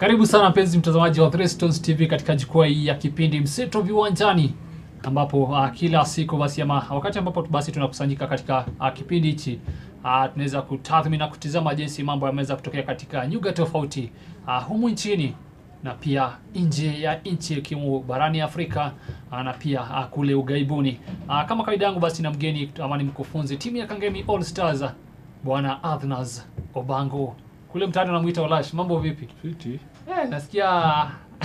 Karibu sana mpenzi mtazamaji wa Three Stones TV katika jukwaa hii ya kipindi Mseto Viwanjani, ambapo uh, kila siku basi ama wakati ambapo basi tunakusanyika katika uh, kipindi hichi uh, tunaweza kutathmini na kutizama jinsi mambo yameweza kutokea katika nyuga tofauti uh, humu nchini na pia nje ya nchi ikiwemo barani Afrika uh, na pia uh, kule ughaibuni. Uh, kama kawaida yangu basi na mgeni ama ni mkufunzi timu ya Kangemi All Stars Bwana Athnas Obango kule mtaani anamuita Olash. Mambo vipi? Fiti Eh, nasikia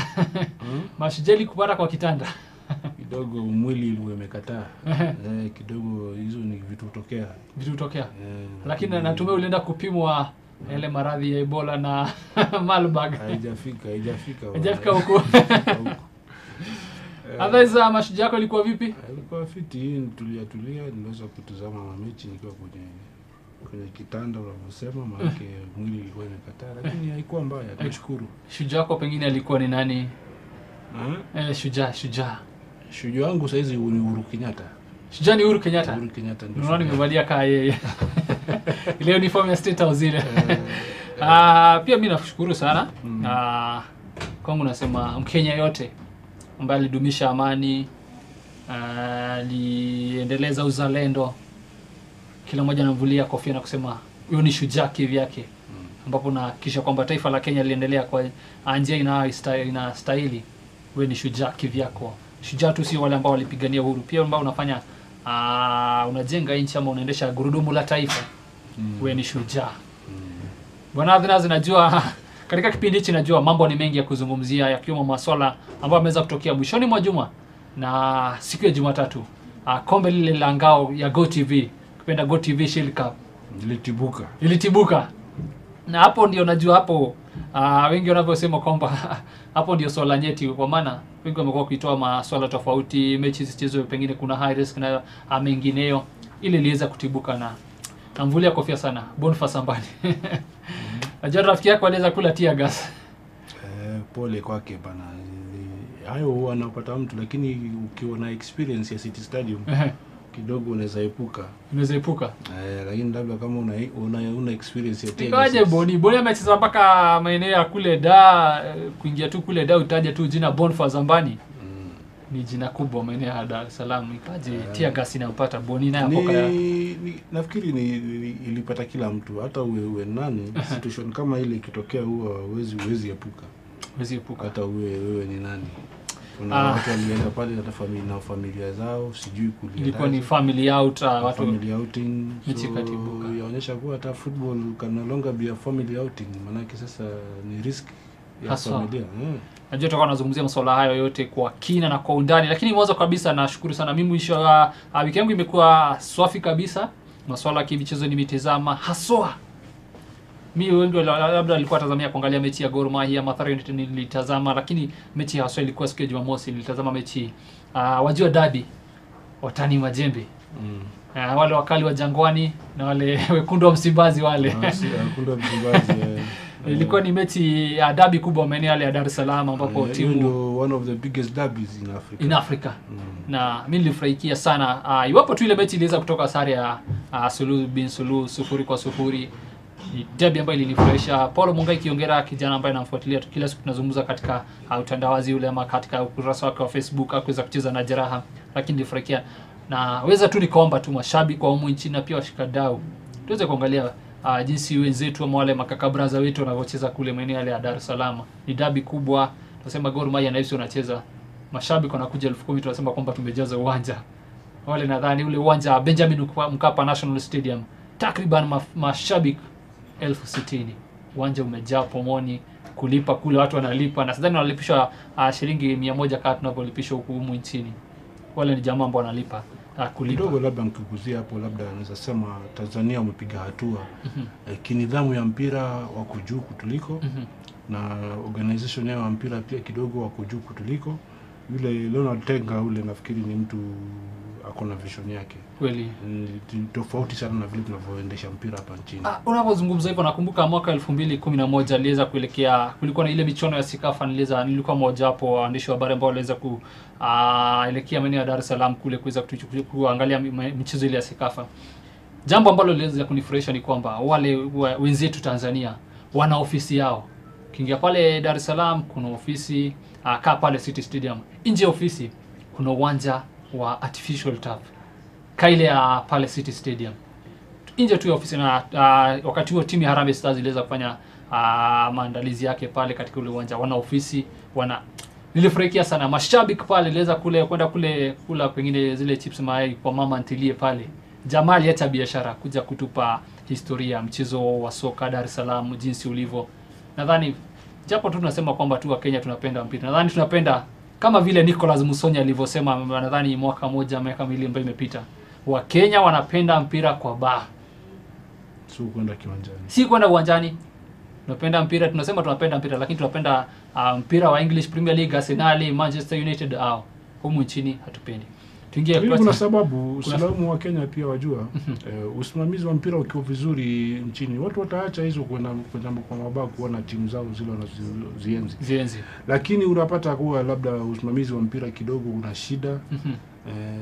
mashujeli kupata kwa kitanda. kidogo, mwili ilikuwa imekataa eh, kidogo, hizo ni vitu hutokea Vitu hutokea. eh, Lakini natumai ulienda kupimwa yale maradhi ya Ebola na Marburg. haijafika haijafika Hajafika bwana. huko. Huko. Eh, Otherwise mashujaa yako ilikuwa vipi? ilikuwa fiti, hii tulia tulia, niliweza kutazama mamechi nikiwa kwenye kwenye kitanda unavyosema, maanake mwili ilikuwa imekataa, lakini haikuwa mbaya, tunashukuru. Shujaa wako pengine alikuwa ni nani? Eh, Eh, shujaa, shujaa. shujaa wangu saizi ni Uhuru Kenyatta. Shujaa ni Uhuru Kenyatta. Uhuru Kenyatta ndio Unaona shujaa. nimevalia kaa yeye. Ile uniform ya State House ile. Eh, Ah, pia mi nashukuru sana Mm. Ah, kwangu nasema Mkenya yote ambaye alidumisha amani ah, aliendeleza uzalendo, kila mmoja anamvulia kofia na kusema huyo ni shujaa kivyake, ambapo nahakikisha kwamba taifa la Kenya liliendelea kwa njia inayoista- inastahili. Wewe ni shujaa kivyako. Shujaa tu sio wale ambao walipigania uhuru, pia ambao unafanya ah, unajenga nchi ama unaendesha gurudumu la taifa. mm, Wewe ni shujaa. mm. Bwana Athnas, najua katika kipindi hichi najua mambo ni mengi ya kuzungumzia yakiwemo maswala ambayo yameweza kutokea mwishoni mwa juma na siku ya Jumatatu. Uh, kombe lile la ngao ya GoTV, kupenda GoTV Shield Cup Nilitibuka. ilitibuka. Na hapo ndio najua hapo uh, wengi wanavyosema kwamba hapo ndio swala nyeti kwa maana wengi wamekuwa kuitoa maswala tofauti, mechi zichezwe, pengine kuna high risk na uh, mengineyo, ili iliweza kutibuka na namvulia kofia sana Boniface Ambani. Najua rafiki yako aliweza kula tear gas. Eh, pole kwake bana. Ni- Hayo huwa anapata mtu, lakini ukiwa na experience ya City Stadium kidogo unaweza epuka Unaweza epuka. eh, lakini labda kama una, una, una experience ya tear Ikawaje gas- Boni? Boni amecheza mpaka maeneo ya kule da, eh, kuingia tu kule da utaje tu jina Boniface Ambani. Mm. Ni jina kubwa maeneo ya Dar es Salaam. Ikaje Eh. tear gas inampata Boni naye hapo Ni, kaya. ni, nafikiri ni, ni, ilipata kila mtu, hata uwe, uwe nani. Situation kama ile ikitokea, huwa huwezi huwezi epuka, Huwezi epuka. hata uwe wewe ni nani. Kuna Ah. watu walienda pale na familia, na familia zao, sijui kuliendaje. Ilikuwa ni family out uh, watu family outing Mechi so ikatibuka. yaonyesha kuwa hata football can no longer be a family outing manake sasa ni risk ya Haswa. familia eh. najua tutakuwa tunazungumzia masuala hayo yote kwa kina na kwa undani, lakini mwanzo kabisa nashukuru sana. Mimi mwisho wa uh, wiki yangu imekuwa swafi kabisa. Masuala ya kimichezo nimetazama haswa mi wengi wala- labda walikuwa tazamia kuangalia mechi ya Gor Mahia Mathare United nilitazama, lakini mechi haswa ilikuwa siku ya Jumamosi. Nilitazama mechi uh, wajua dabi watani majembe mm. uh, wale wakali wa Jangwani na wale wekundu wa Msimbazi wale Ah, si- hakuna Msimbazi, eh. ilikuwa ni mechi ya dabi kubwa maeneo yale ya Dar es Salaam ambapo Eh, hiyo timu ndio one of the biggest derbies in Africa in Africa mm. na mi nilifurahikia sana uh, iwapo tu ile mechi iliweza kutoka sare ya uh, suluhu bin suluhu sufuri kwa sufuri ni debi ambayo ilinifurahisha Paulo Mungai Kiongera kijana ambaye namfuatilia tu kila siku tunazungumza katika uh, utandawazi ule ama katika ukurasa wake wa Facebook akuweza kucheza na jeraha lakini nilifurahikia na weza tu nikaomba tu mashabiki wa humu nchini na pia washikadau tuweze kuangalia uh, jinsi wenzetu ama wale makakabraza wetu wanavyocheza kule maeneo yale ya Dar es Salaam ni dabi kubwa tunasema Gor Mahia na FC wanacheza mashabiki wanakuja elfu kumi tunasema kwamba tumejaza uwanja wale nadhani ule uwanja wa Benjamin Mkapa- Mkapa National Stadium takriban ma, mashabiki elfu sitini uwanja umejaa pomoni kulipa kule watu wanalipa na sidhani wanalipishwa uh, shilingi mia moja kaa tunavyolipishwa huku humu nchini wale ni jamaa ambao wanalipa uh, kulipa kidogo labda nkiguzia hapo labda naweza sema Tanzania wamepiga hatua eh, kinidhamu ya mpira wako juu kutuliko Mhm. na organization yao ya mpira pia kidogo wako juu kutuliko yule Leonard Tenga ule nafikiri ni mtu ako na vision yake kweli ni tofauti sana na vile tunavyoendesha mpira hapa nchini Ah, unapozungumza hivyo nakumbuka mwaka elfu mbili kumi na moja aliweza kuelekea kulikuwa na ile michuano ya Sikafa niliweza nilikuwa mojawapo wa waandishi wa habari ambao waliweza kuelekea maeneo ya Dar es Salaam kule kuweza kutuchu- kuangalia mi- mi- michezo ile ya Sikafa. Jambo ambalo liliweza kunifurahisha ni kwamba wale wa- wenzetu Tanzania wana ofisi yao ukiingia pale Dar es Salaam kuna ofisi uh, kaa pale City Stadium. Nje ya ofisi kuna uwanja wa artificial turf kaa ile ya pale City Stadium. Nje tu ya ofisi na uh, wakati huo timu ya Harambee Stars iliweza kufanya uh, maandalizi yake pale katika ule uwanja. Wana ofisi, wana nilifurahikia sana mashabiki pale, iliweza kule kwenda kule kula pengine zile chips mayai kwa mama ntilie pale. Jamali hata biashara kuja kutupa historia ya mchezo wa soka Dar es Salaam jinsi ulivyo. Nadhani japo tu tunasema kwamba tu wa Kenya tunapenda mpira. Nadhani tunapenda kama vile Nicholas Musonya alivyosema, nadhani mwaka moja miaka miwili ambayo imepita, Wakenya wanapenda mpira kwa baa, si kwenda kiwanjani. si kwenda uwanjani. Tunapenda mpira, tunasema tunapenda mpira, lakini tunapenda uh, mpira wa English Premier League, Arsenal, Manchester United au humu nchini hatupendi. Tuingie Lakini kwa- kuna sababu Uislamu wa Kenya pia wajua, eh, usimamizi wa mpira ukiwa vizuri nchini, watu wataacha hizo kwenda kwenda kwa mabaa kuona timu zao zile wanazienzi, zienzi. lakini unapata kuwa labda usimamizi wa mpira kidogo una shida Mhm. eh,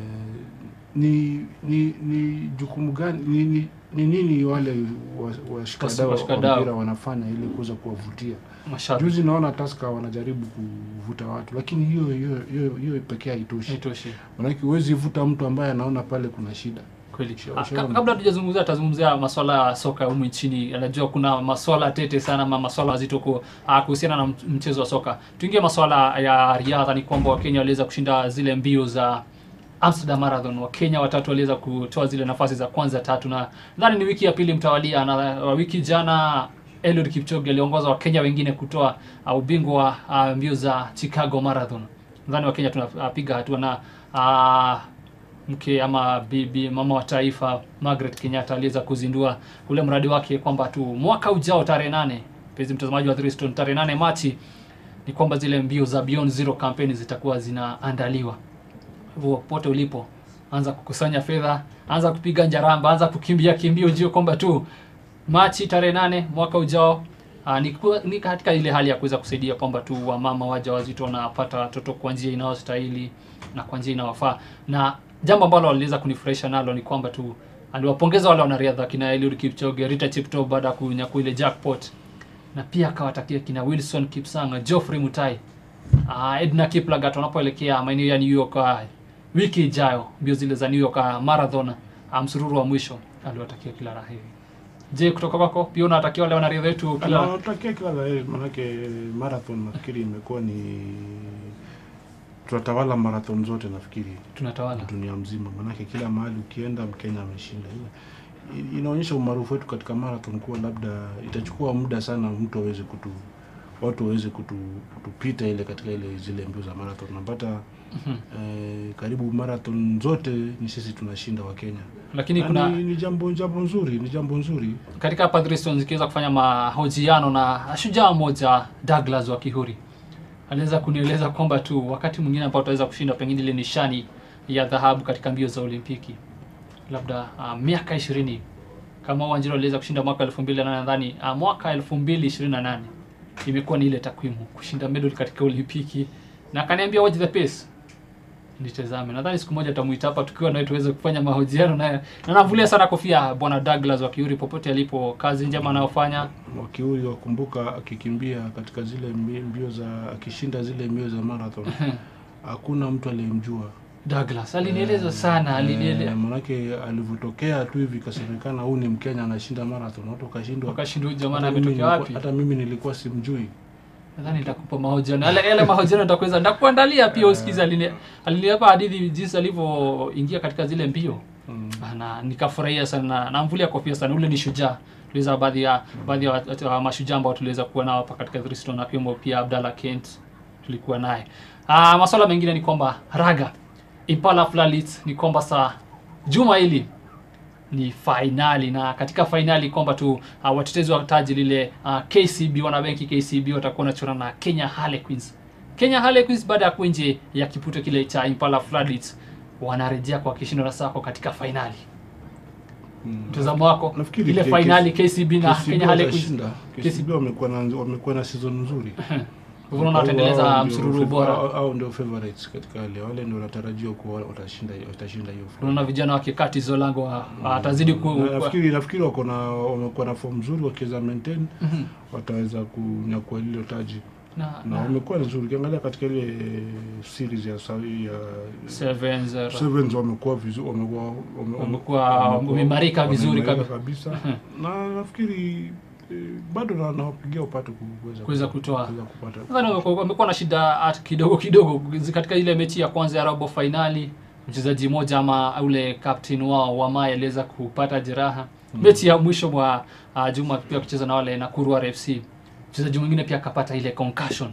ni ni ni jukumu gani ni, ni, ni nini wale wa- washikadau wa Washikadau. mpira wanafanya ili kuweza kuwavutia Mashabiki juzi naona Tusker wanajaribu kuvuta watu lakini hiyo hiyo hiyo, hiyo pekee haitoshi haitoshi. manake huwezi vuta mtu ambaye anaona pale kuna shida Kweli. Ushauri. Ah, ka- Kabla hatujazungumzia tazungumzia masuala ya soka humu nchini. Anajua kuna masuala tete sana ama masuala mazito ku- ah, kuhusiana na m- mchezo wa soka. Tuingie masuala ya riadha. Ni kwamba Wakenya waliweza kushinda zile mbio za Amsterdam Marathon. Wakenya watatu waliweza kutoa zile nafasi za kwanza tatu, na nadhani ni wiki ya pili mtawalia, na wa wiki jana Eliud Kipchoge aliongoza Wakenya wengine kutoa uh, ubingwa wa uh, mbio za Chicago Marathon. Nadhani Wakenya tunapiga hatua na uh, mke ama bibi mama wa taifa Margaret Kenyatta aliweza kuzindua ule mradi wake kwamba tu mwaka ujao tarehe nane, mpenzi mtazamaji wa Threestone, tarehe nane Machi ni kwamba zile mbio za Beyond Zero campaign zitakuwa zinaandaliwa. Hivyo pote ulipo, anza kukusanya fedha, anza kupiga njaramba, anza kukimbia kimbio, ujue kwamba tu Machi tarehe nane mwaka ujao Aa, ni, kuwa- ni katika ile hali ya kuweza kusaidia kwamba tu wamama waja wazito wanapata watoto kwa njia inayostahili na kwa njia inayofaa. Na jambo ambalo waliweza kunifurahisha nalo ni kwamba tu aliwapongeza wale wanariadha kina Eliud Kipchoge, Rita Cheptoo baada ya kunyakua ile jackpot, na pia akawatakia kina Wilson Kipsang, Geoffrey Mutai, uh, Edna Kiplagat wanapoelekea maeneo ya New York uh, wiki ijayo, mbio zile za New York uh, marathon uh, msururu wa mwisho, aliwatakia kila la heri. Je, kutoka kwako pia unawatakia wale wanariadha wetu kila natakia kila la heri manake marathon nafikiri imekuwa ni tunatawala marathon zote nafikiri tunatawala? dunia mzima manake kila mahali ukienda mkenya ameshinda Ina- inaonyesha umaarufu wetu katika marathon kuwa labda itachukua muda sana mtu aweze kutu watu waweze kutu, kutupita ile katika ile zile mbio za marathon napata Mhm. eh, karibu marathon zote ni sisi tunashinda wa Kenya Lakini Na kuna ni, ni jambo jambo nzuri ni jambo nzuri katika hapa Threestone zikiweza kufanya mahojiano na shujaa mmoja Douglas wa Kihuri, aliweza kunieleza kwamba tu wakati mwingine ambao utaweza kushinda pengine ile nishani ya dhahabu katika mbio za Olimpiki, labda uh, miaka ishirini kama Wanjiru aliweza kushinda mwaka elfu mbili na nane nadhani uh, mwaka elfu mbili ishirini na nane imekuwa ni ile takwimu kushinda medal katika Olimpiki, na akaniambia watch the pace nitazame. Nadhani siku moja tamuita hapa tukiwa naye tuweze kufanya mahojiano naye, na navulia sana kofia bwana Douglas wa Kiuri popote alipo, kazi njema anayofanya. wakiuri wakumbuka akikimbia katika zile mbi- mbio za akishinda zile mbio za marathon hakuna mtu aliyemjua Douglas alinieleza sana, Eh, alinieleza manake alivyotokea tu hivi ikasemekana huu ni Mkenya anashinda marathon, watu wakashindwa. wakashindwa huyu jamaa Hata mimi ametokea nilikuwa- wapi. Hata mimi nilikuwa simjui. Nadhani nitakupa mahojiano yale yale mahojiano nitakuweza nitakuandalia pia usikize. Alini aliniapa hadithi jinsi alivyoingia katika zile mbio Mm. na nikafurahia sana na namvulia kofia sana. Ule ni shujaa. Tuliweza baadhi ya baadhi ya wat- wa mashujaa ambao tuliweza kuwa nao hapa katika Threestone, akiwemo pia Abdalla Kent tulikuwa naye. Ah, masuala mengine ni kwamba raga Impala Flalit ni kwamba saa juma hili ni fainali na katika fainali kwamba tu uh, watetezi wa taji lile uh, KCB wanabenki KCB watakuwa wanachora na Kenya Harlequins. Kenya Harlequins baada ya kuwa nje ya kipute kile cha Impala Floodlights wanarejea kwa kishindo na sako katika fainali. Mm. Mtazamo wako Nafikiri ile K- fainali KCB na KCB Kenya Harlequins watashinda. KCB wamekuwa na wamekuwa na season nzuri. hivyo unaona wataendeleza Hao ndio msururu fav- bora hao- hao ndio favorites katika wale wale ndio wanatarajiwa kuwa watashinda watashinda hiyo final. unaona vijana wa kikati zolango wa- watazidi ku Na nafikiri nafikiri wako na wamekuwa na form nzuri wakiweza maintain Mhm. wataweza kunyakua lilo taji na, na na wamekuwa nzuri ukiangalia katika ile series ya sawi ya sevens uh, Sevens wamekuwa vizuri wamekuwa wame- Wamekuwa wamekuwa- wameimarika vizuri wameimarika kabisa. kabisa na nafikiri eh, bado na- nawapigia upate ku- kuweza Kuweza kutoa. kuweza kupata Nadhani wamekuwa wamekuwa na shida at- kidogo kidogo katika ile mechi ya kwanza ya robo fainali. Mchezaji mmoja ama ule captain wao Wamai aliweza kupata jeraha. Mechi ya mwisho mwa uh, Juma pia kucheza na wale Nakuru RFC, mchezaji mwingine pia akapata ile concussion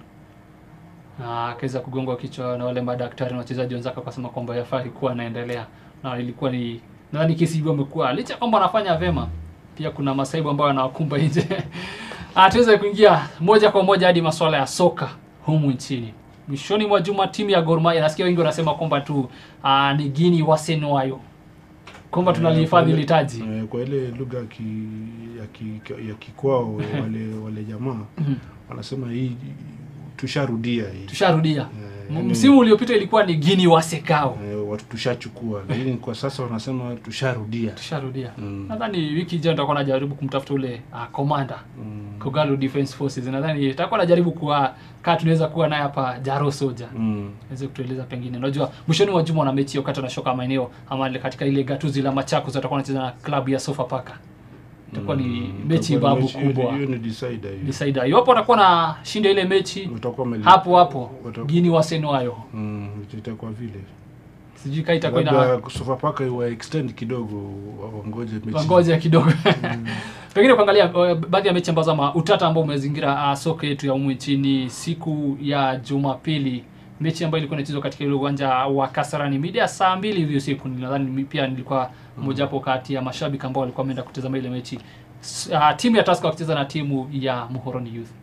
na akaweza kugongwa kichwa na wale madaktari na wachezaji wenzake, akasema kwamba yafai kuwa anaendelea, na ilikuwa ni nadhani kesi hiyo amekuwa licha kwamba anafanya vema, pia kuna masaibu ambayo anawakumba nje. Ah, tuweze kuingia moja kwa moja hadi masuala ya soka humu nchini. Mwishoni mwa juma timu ya Gor Mahia, nasikia wengi wanasema kwamba tu ah, ni Gini wasenwayo kwamba tunalihifadhi Eh, ile taji. eh, kwa ile lugha ya ki, ya, ki, ya kikwao wale wale jamaa Mhm. wanasema hii tusharudia hii Tusharudia. Eh, M- Msimu uliopita ilikuwa ni Gini wasekao. eh, watu tushachukua lakini kwa sasa wanasema tusharudia Tusharudia. Mm. Nadhani wiki ijayo nitakuwa najaribu kumtafuta ule uh, commander Mm. Kogalo Defense Forces. Nadhani nitakuwa najaribu kuwa kaa tunaweza kuwa naye hapa Jaro Soja. Mm. aweze kutueleza pengine. Unajua mwishoni mwa juma wana mechi wakati wanashoka maeneo ama ile katika ile gatuzi la Machakos watakuwa wanacheza na klabu ya Sofapaka. Itakuwa ni Mm. mechi Itakuwa ni babu mechi- hiyo ni- kubwa. hiyo ni decider hiyo. Decider. Iwapo watakuwa na shinda ile mechi Watakuwa wameli- hapo hapo watakuwa- Gini wasenwayo. Mm, itakuwa vile Sijui kama itakuwa ina labda Sofapaka iwa extend kidogo wa- wangoje mechi wangoja kidogo. Pengine kuangalia uh, baadhi ya mechi ambazo ama utata ambao umezingira uh, soka yetu ya humu nchini siku ya Jumapili, mechi ambayo ilikuwa inachezwa katika ile uwanja wa Kasarani Media saa mbili hivi usiku. Nadhani mi- pia nilikuwa mojawapo kati ya mashabiki ambao walikuwa wameenda kutazama ile mechi. S- Uh, timu ya Tusker wakicheza na timu ya Muhoroni Youth.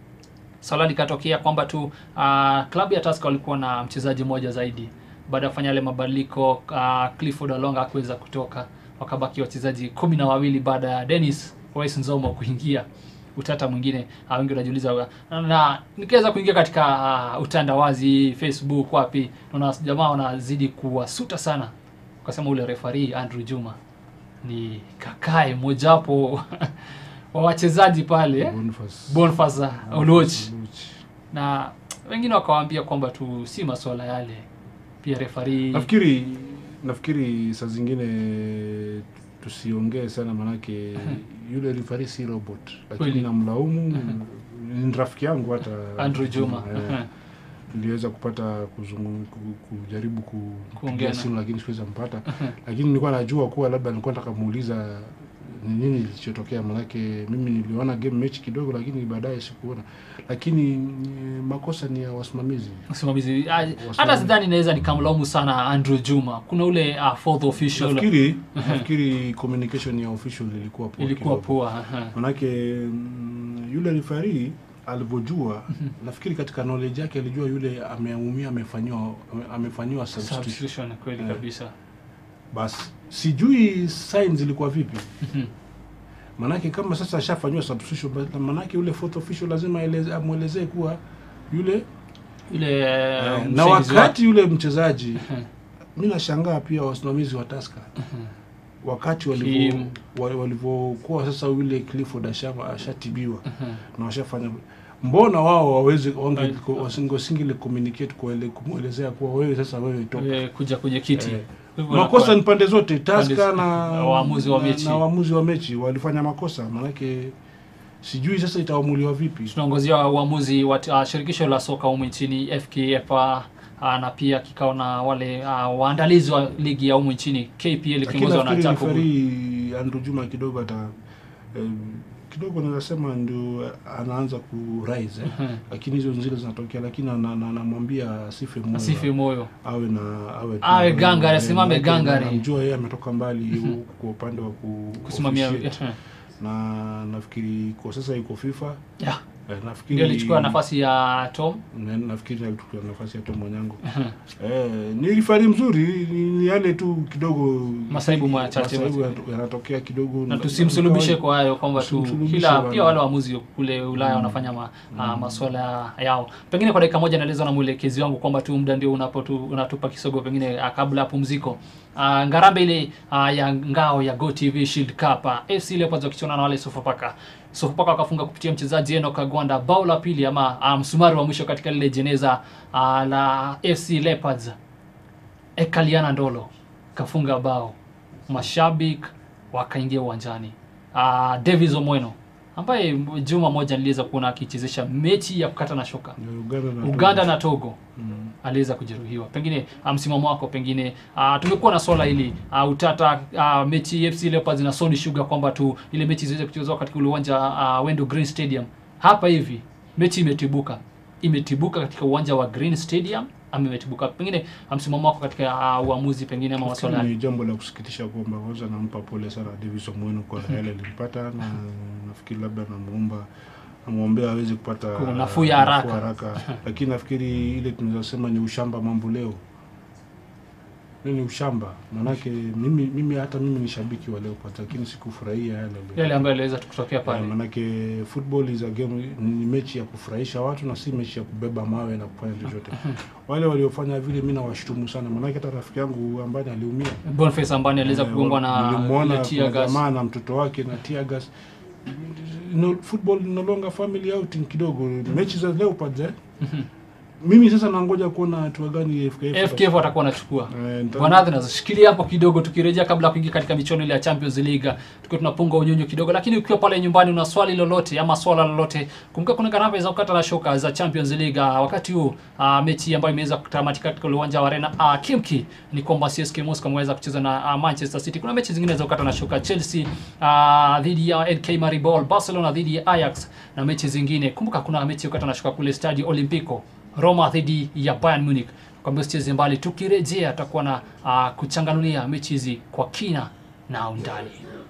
Swala likatokea kwamba tu uh, klabu ya Tusker walikuwa na mchezaji mmoja zaidi. Baada ya kufanya yale mabadiliko uh, Clifford Olonga hakuweza kutoka, wakabaki wachezaji kumi na wawili baada ya Dennis Wais Nzomo kuingia. Utata mwingine uh, wengi wanajiuliza na, na nikiweza kuingia katika uh, utandawazi Facebook wapi, naona jamaa wanazidi kuwasuta sana, ukasema ule refari Andrew Juma ni kakae mojawapo wa wachezaji pale Boniface. Boniface Oluoch Oluoch. na wengine wakawaambia kwamba tu si masuala yale, pia refari nafikiri nafikiri saa zingine tusiongee sana manake yule rifari si robot lakini Kweli. namlaumu ni rafiki yangu hata Andrew Juma Eh, niliweza kupata kuzungu, ku- kujaribu Kuongea kupigia na- simu lakini sikuweza mpata lakini nilikuwa najua kuwa labda nilikuwa nataka muuliza ni nini kilichotokea manake mimi niliona game mechi kidogo lakini baadaye sikuona lakini mm, makosa ni ya wasimamizi msimamizi ah, hata Wasimamizi. sidhani naweza nikamlaumu sana Andrew Juma. Kuna ule uh, fourth official nafikiri nafikiri communication ya official ilikuwa poa ilikuwa kidogo. poa aha. manake mm, yule referee alivyojua nafikiri katika knowledge yake alijua yule ameumia amefanyiwa ame- amefanyiwa substitution substitution kweli Eh. kabisa. basi sijui signs zilikuwa vipi Mhm. manake kama sasa ashafanyiwa substitution basi manake yule fourth official lazima aeleze- amwelezee kuwa yule Yule eh, uh, na msaidizi wakati yule mchezaji wake. mi nashangaa pia wasimamizi wa Tusker Mhm. wakati Kim. walivyo wa- walivyokuwa sasa yule Clifford asha- ashatibiwa Mhm. na washafanya mbona wao waweze Right. wasingile communicate kuele- kumwelezea kuwa wewe sasa wewe toka Wewe kuja kwenye kiti Eh, Kwa hivyo makosa inakuwa- ni pande zote Tusker Pande- na waamuzi wa na- mechi. na waamuzi wa mechi walifanya makosa maanake sijui sasa itaamuliwa vipi tunaongozia uamuzi wa uh, shirikisho la soka humu nchini FKF uh, na pia kikao na wale uh, waandalizi wa ligi ya humu nchini KPL lakini ikiongozwa na nafikiri Jacob refari Andrew Juma kidogo ata eh, kidogo naweza sema ndio anaanza ku rise eh. Mhm. lakini hizo zile zinatokea lakini ana- ana- anamwambia asife moyo asife moyo awe na awe Awe gangari, eh, asimame maanake gangari. namjua yeye ametoka mbali huku kwa upande wa ku kusimamia officiate. Mhm. na nafikiri kwa sasa yuko FIFA yeah. Eh, nafikiri ndio alichukua nafasi ya Tom. Na- nafikiri alichukua nafasi ya Tom Mwanyango. eh, ni rifari mzuri, ni, ni yale tu kidogo Masaibu machache masaibu machache. yanat- yanatokea kidogo na tusimsulubishe kwa hayo kwamba tu Tusimsulubishe kila bwana. pia wale waamuzi kule Ulaya wanafanya ma, ah, masuala yao. Pengine kwa dakika moja naelezwa na mwelekezi wangu kwamba tu muda ndio unapotu, unatupa kisogo pengine ah, kabla ya pumziko. Ah, ngarambe ile ah, ya ngao ya GoTV Shield Cup ah, FC Leopards wakichana na wale Sofapaka. Sofapaka wakafunga kupitia mchezaji Enoch Kagwanda bao la pili ama ah, msumari wa mwisho katika lile jeneza ah, la FC Leopards. Ekaliana Ndolo kafunga bao, mashabiki wakaingia uwanjani. Uh, Davis Omweno ambaye juma moja niliweza kuona akichezesha mechi ya kukata na shoka Uganda na Uganda na Togo Mm. aliweza kujeruhiwa. Pengine uh, msimamo wako pengine uh, tumekuwa na swala hili uh, utata uh, mechi FC Leopards na Sony Sugar kwamba tu ile mechi ziweze kuchezwa katika ule uwanja uh, Wendo Green Stadium. Hapa hivi mechi imetibuka, imetibuka katika uwanja wa Green Stadium ama imetibuka pengine uh, msimamo wako katika uh, uamuzi pengine ama Nafikiri maswala ni jambo la kusikitisha kwamba kwanza nampa pole sana Davis Omweno kwa yale alimpata, na nafikiri labda namuomba namwombea aweze kupata Kwa nafuu ya haraka. haraka. Lakini nafikiri ile tunaweza sema ni ushamba mambo leo Hiyo ni ushamba maanake, mimi mimi hata mimi ni shabiki wa Leopards, lakini sikufurahia yale yale ambayo yaliweza kutokea Yeah, pale. manake football is a game, ni mechi ya kufurahisha watu na si mechi ya kubeba mawe na kufanya chochote. Wale waliofanya vile mi nawashtumu sana, manake hata rafiki yangu ambaye aliumia Boniface Ambani aliweza Eh, kugongwa na nilimwona ile tear kuna gas. jamaa na mtoto wake na tear gas. No, football no longer family outing kidogo, mechi za Leopards eh. Mimi sasa nangoja kuona hatua gani FKF FKF watakuwa wanachukua. Eh, nita- Bwana Athens, shikilia hapo kidogo tukirejea kabla ya kuingia katika michuano ile ya Champions League. Tukiwa tunapunga unyunyu kidogo, lakini ukiwa pale nyumbani una swali lolote ama swala lolote, kumbuka kuna gharama za kukata na shoka za Champions League. Ah, Wakati huu ah, mechi ambayo imeweza kutamatika katika ule uwanja wa Arena ah, Kimki ni kwamba CSK Moscow wameweza kucheza na ah, Manchester City. Kuna mechi zingine za kukata na shoka, Chelsea ah, dhidi ya NK Maribor, Barcelona dhidi ya Ajax na mechi zingine. Kumbuka kuna mechi ya kukata na shoka kule Stadio Olimpico Roma dhidi ya Bayern Munich. Kwambia usicheze mbali, tukirejea tutakuwa na uh, kuchanganulia mechi hizi kwa kina na undani.